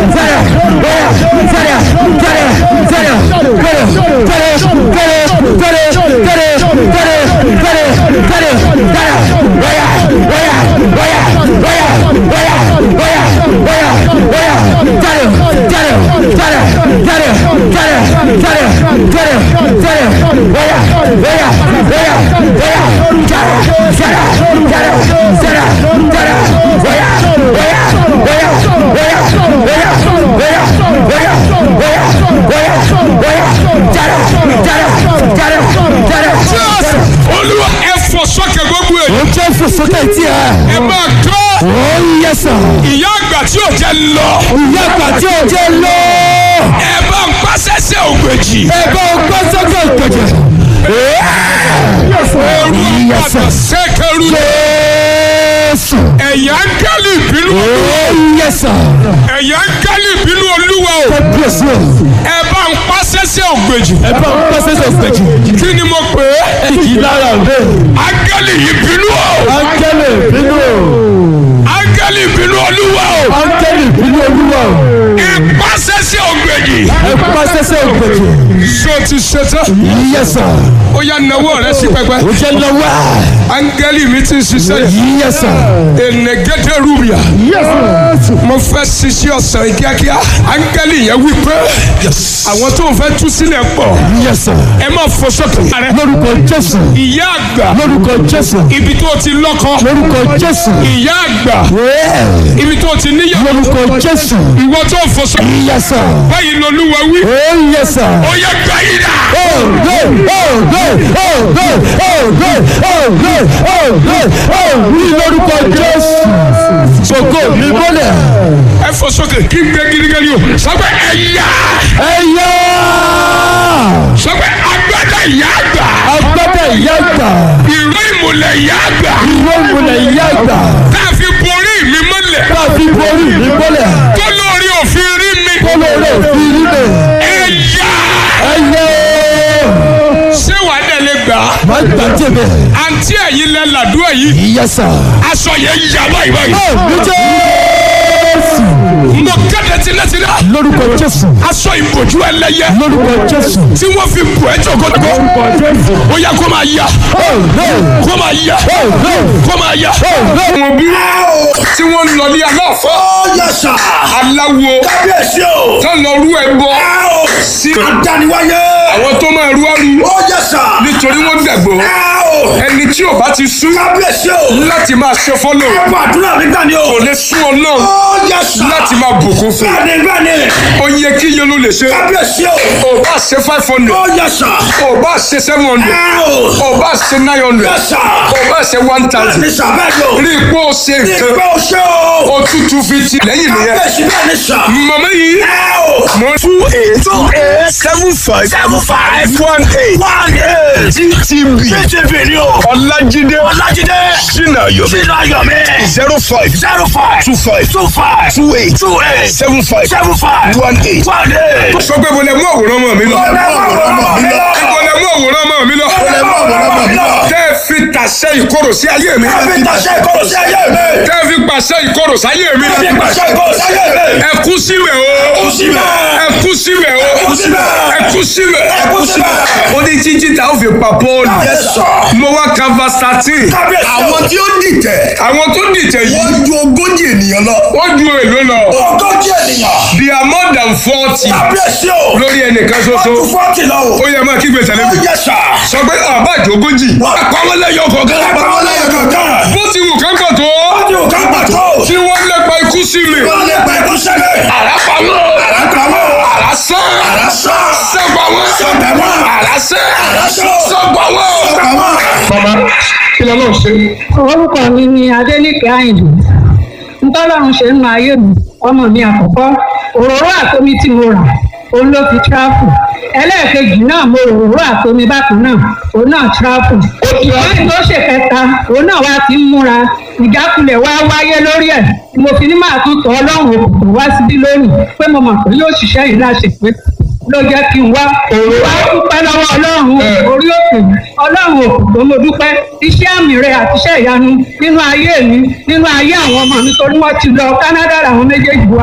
olúwa ẹ fọ sọ́kẹ̀ gbogbo èyí ó jẹ́ fòsókè tí ẹ. ẹ máa kọ́ ó yẹ sàn. ìyá àgbà tí ò jẹ́ lọ ìyá àgbà tí ó jẹ́ lọ. ẹ bá ń pàṣẹṣẹ ògbèjì ẹ̀bá ọgbọ́n sọ́kè ìgbẹ̀jẹ̀. ooru àgbàdo sẹ́kẹ̀rù Jésù. ẹ̀yà ń gálì ìbínú ó yẹ sàn. ẹ̀yà ń gálì ìbínú olúwa o Kábíyèsí o. ẹ bá ń pàṣẹṣẹ ògbèjì ẹ̀bá ọgbọ́n sọ́kè ìgbẹ̀jẹ̀. kí ni mo pè é kì í lára bẹ́ẹ̀. áńgẹ́lì ìbínú o áńgẹ́lì ìbínú o. áńgẹ́lì ìbínú olúwa o áńgẹ́lì ìbínú olúwa o. ẹ pàṣẹṣẹ ògbèjì ẹ̀bá sọ́kè ìgbẹ̀jẹ̀. so ti ṣetán yẹ sàn. ó yá nawọ́ rẹ sí pẹpẹ ó jẹ́ lọ́wọ́. áńgẹ́lì mi ti ń ṣiṣẹ́ yìí yẹ sàn. enegede rubia mo fẹ́ ṣiṣẹ́ ọ̀sán yìí kíákíá áńgẹ́lì yẹn wí pé àwọn tó ń fẹ́ tú sílẹ̀ pọ̀ yẹ sàn. ẹ má fọ sókè rẹ lórúkọ Jésù. ìyá àgbà lórúkọ Jésù. ibi tó ti lọ́kọ lórúkọ Jésù. ìyá àgbà Wẹ́ẹ̀. ibi tó ti níyàwó lórúkọ Jésù. ìwọ tó ń fọ sókè yẹ sàn. báyìí lolúwa wí ó yẹ sàn. ó yẹ gbà yìí dà Oh, no, oh, no, oh, no, oh, no, oh, no, oh, no, oh, ní lórúkọ Jésù. Gbogbo mi bọ́lẹ̀. ẹ fọ sókè kí n gbé gidigidi o sọgbẹ ẹyà Ẹ yá. sọgbẹ agbada ìyá àgbà Agbádá ìyá àgbà. ìró ìmùlẹ̀ ìyá àgbà Ìwé ìmùlẹ̀ ìyá àgbà. tá a fi borí mi mọ́lẹ̀ Bá a fi borí mi bọ́lẹ̀. tó lórí òfin rí mi Kólóró òfin nílẹ̀. ẹyà Ẹ yá. ṣé wàá dẹ̀ lè gbà á Má gbà jẹ̀bẹ̀. àǹtí ẹ̀yin lẹ làdúrà yìí Yẹ sàn. aṣọ yẹn yà báyìí báyìí Ó ní Jésù. mo kéde tilẹ̀tilẹ̀ Lórúkọ Jésù. aṣọ ìbòjú ẹlẹ́yẹ Lórúkọ Jésù. tí wọ́n fi bù ẹ́ jọ̀gọ́dọ̀gọ́ Lórúkọ Jésù. ó yẹ kó máa yà Oh, no. kó máa yà Oh, no. kó máa yà. Oh, no. àwọn bí tí wọ́n lọ ní aláàfọ́ ó yẹ sà. aláwo kábíyèsí o. tán lọ rú ẹbọ ẹ o. sí àdániwáyé. àwọn tó máa rú àrú ó yẹ sà. nítorí wọ́n gbàgbọ́ ẹ o. ẹni tí ò bá ti sú kábíyèsí o. láti máa ṣe fọ́lọ̀ ẹ bọ àdúrà mi gbà ni o. kò lè sú ọ náà ó yẹ sà. láti máa bùkún fún gbani gbani. ó yẹ kí iye ló lè ṣe kábíyèsí o. ò bá ṣe five hundred ó yẹ sà. ò bá ṣe seven hundred ẹ o. ò bá ṣe nine hundred yẹ sà. ò bá ṣe one thousand ní sàbẹ̀ yìí o. rí i pé ó ṣe nǹkan ìgbẹ́ o ṣe o. ó tútù fi ti lẹ́yìn nìyẹn kábíyèsí bẹ́ẹ̀ ni sà. màmá yìí ẹ o. mo two eight two eight seven five seven five one eight one eight. ttb ttv ni o. ọlájídé ọlájídé. sinayomi sínú ayọ̀ mi. zero five zero five two five two five two eight two eight seven five seven five one eight. one eight. sọ pé mo lè mú àwòrán ọmọ mi lọ. mo lè mú àwòrán ọmọ mi lọ. tẹ́ ẹ fi tàṣẹ ìkorò sí ayé mi. tẹ́ ẹ fi pàṣẹ ìkorò sáyé mi. ẹ kú síbẹ̀ o. ẹ kú síbẹ̀ o. ẹ kú síbẹ̀. ó ní jíjí ta ó fi pa pọ́ọ̀lù. mo wá kava thirteen. àwọn tí ó dìtẹ̀ àwọn tó dìtẹ̀ yìí wọ́n ju ogójì ènìyàn lọ. wọ́n ju èlò lọ. ogójì ènìyàn. they are more than forty kábíyèsí o. lórí ẹnìkan wọ́n ju ṣoṣo. fọ́ọ̀tì lọ o. ó yẹ máa kígbe tẹ̀lé ó mi. yẹ sà. sọ pé àbájọ ogójì. àpamọ́ lẹ́yọ̀ kọ̀ọ̀kan. àpamọ́ lẹ́yìn kankan. bó ti wù kán pọ̀ tó. wọ́n ti wò ká pàtó. tí wọ́n lépa ikú sí mi. wọ́n lè pa ikú sẹ́lẹ̀. àràpamọ́. àràpamọ́. àràsán. àràsán. sọ́gbàwọ́. sọ́gbàwọ́. àràsán. àràsán. sọ́gbàwọ́. sọ́gbàwọ́. mama kí ló lọ́ọ́ ṣe. orúkọ mi ni adélèké àyìndé ntọ́lọ́run ṣe ń nu ayé mi ọmọ mi àkọ́kọ́ òróró àtomi tí mo rà òun ló fi tíráfù ẹlẹ́ẹ̀kejì náà mo rò òróró àtomi bákan náà òun náà tíráfù lẹ́yìn tó ṣe kẹta òun náà wá ti ń múra ìjákulẹ̀ wá wáyé lórí ẹ̀ mo fi ní máa tún tọ́ ọlọ́run òkùnkùn wá síbí lónìí pé mo mọ̀ pé yóò ṣiṣẹ́ yìí láṣẹ pé ló jẹ́ kí n wá wá dúpẹ́ lọ́wọ́ ọlọ́run orí òkè ọlọ́run òkùnkùn mo dúpẹ́ iṣẹ́ àmì rẹ àti iṣẹ́ ìyanu nínú ayé mi nínú ayé àwọn ọmọ mi torí wọ́n ti lọ Canada làwọn méjèèjì wà.